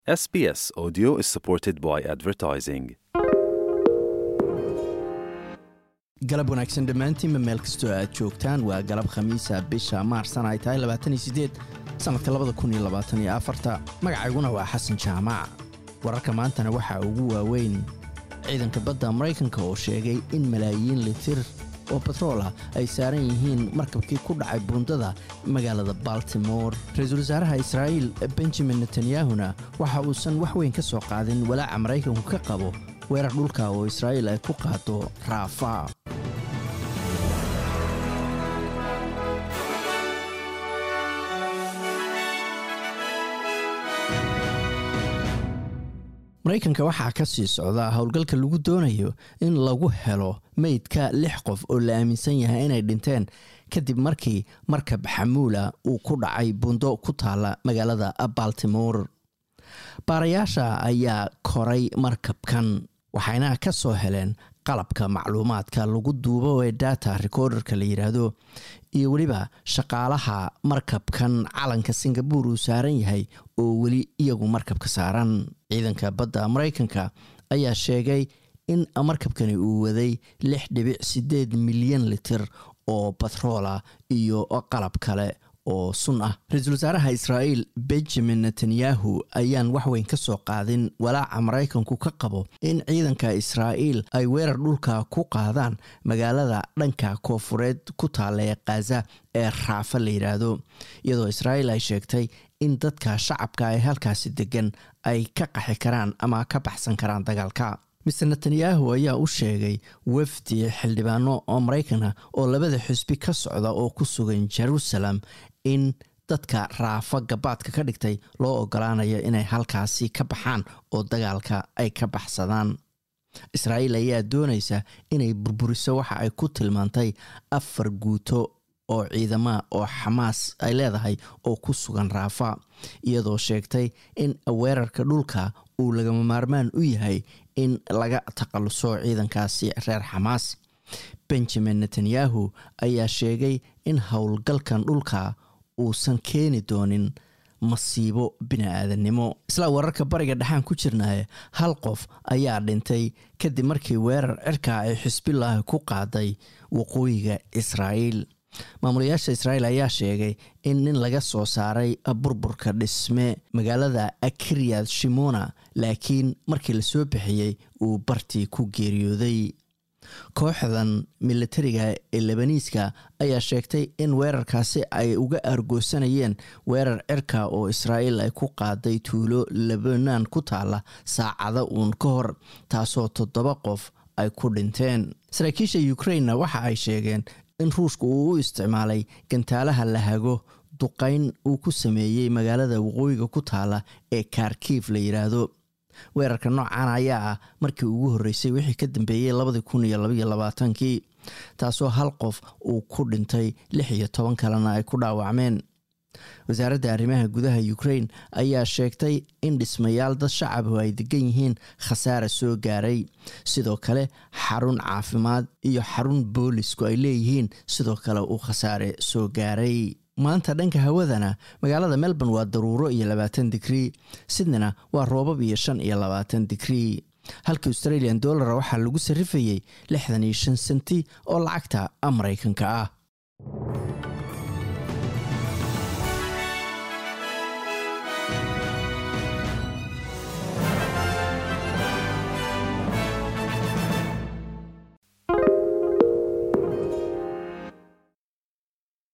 SBS Audio is supported by advertising. galab wanaagsan dhammaantiinba meel kastoo aad joogtaan waa galab khamiisa bisha maarsan ay tahay sannadka magacayguna waa xasan jaamac wararka maantana waxaa ugu waaweyn ciidanka badda maraykanka oo sheegay in malaayiin litir oo batrool ah ay saaran yihiin markabkii ku dhacay buundada magaalada baltimore ra-iisul wasaaraha israa'iil benjamin netanyahuna waxa uusan wax weyn ka soo qaadin walaaca maraykanku ka qabo weerar dhulka oo israa'iil ay ku qaado raafa maraykanka waxaa ka sii socda howlgalka lagu doonayo in lagu helo meydka lix qof oo la aaminsan yahay inay dhinteen kadib markii markab xamuula uu ku dhacay buundo ku taala magaalada baltimore baarayaasha ayaa koray markabkan waxayna ka soo heleen qalabka macluumaadka lagu duubo ee data recorderka la yidhaahdo iyo weliba shaqaalaha markabkan calanka singabore uu saaran yahay oo weli iyagu markabka saaran ciidanka badda maraykanka ayaa sheegay in markabkani uu waday lix dhibic sideed milyan litir oo batroola iyo qalab kale oo sun ah ra-iisul wasaaraha israa'iil benjamin netanyahu ayaan waxweyn ka soo qaadin walaaca maraykanku ka qabo in ciidanka israa'iil ay weerar dhulka ku qaadaan magaalada dhanka koofureed ku taalla ee khaza ee raafa la yidhaahdo iyadoo israa'iil ay sheegtay in dadka shacabka ee halkaasi degan ay ka qaxi karaan ama ka baxsan karaan dagaalka mister netanyahu ayaa u sheegay wafdi xildhibaano oo maraykan ah oo labada xusbi ka socda oo ku sugan jerusalem in dadka raafa gabaadka ka dhigtay loo ogolaanayo inay halkaasi ka baxaan oo dagaalka ay ka baxsadaan israa'iil ayaa doonaysa inay burburiso waxa ay ku tilmaantay afar guuto oo ciidama oo xamaas ay leedahay oo ku sugan raafa iyadoo sheegtay in weerarka dhulka uu lagama maarmaan u yahay in laga takhaluso ciidankaasi reer xamaas benjamin netanyahu ayaa sheegay in howlgalkan dhulka uusan keeni doonin masiibo bini-aadannimo isla wararka bariga dhexaan ku jirnaaye hal qof ayaa dhintay kadib markii weerar cirka ay xisbilaahi ku qaaday waqooyiga israa'iil maamulayaasha israa'iil ayaa sheegay in nin laga soo saaray burburka dhisme magaalada akiryad shimona laakiin markii lasoo bixiyey uu bartii ku geeriyooday kooxdan militariga ee lebaniiska ayaa sheegtay in weerarkaasi ay uga argoosanayeen weerar cirka oo israa'iil ay ku qaaday tuulo lebanaan ku taala saacada uun ka hor taasoo toddoba qof ay ku dhinteen saraakiisha ukrainna waxa ay sheegeen in ruushka uu u isticmaalay gantaalaha la hago duqayn uu ku sameeyey magaalada waqooyiga ku taala ee kharkiif la yidhaahdo weerarka noocan ayaa ah markii ugu horreysay wixii ka dambeeyey labadii kun iyo labaiyo labaatankii taasoo hal qof uu ku dhintay lix iyo toban kalena ay ku dhaawacmeen wasaaradda arrimaha gudaha ukrain ayaa sheegtay in dhismayaal dad shacabu ay degan yihiin khasaara soo gaaray sidoo kale xarun caafimaad iyo xarun boolisku ay leeyihiin sidoo kale uu khasaare soo gaaray maanta dhanka hawadana magaalada melbourne waa daruuro iyo labaatan digrii sydneyna waa roobab iyo shan iyo labaatan digrii halka australian dollara waxaa lagu sarrifayey lixdan iyo shan senti oo lacagta maraykanka ah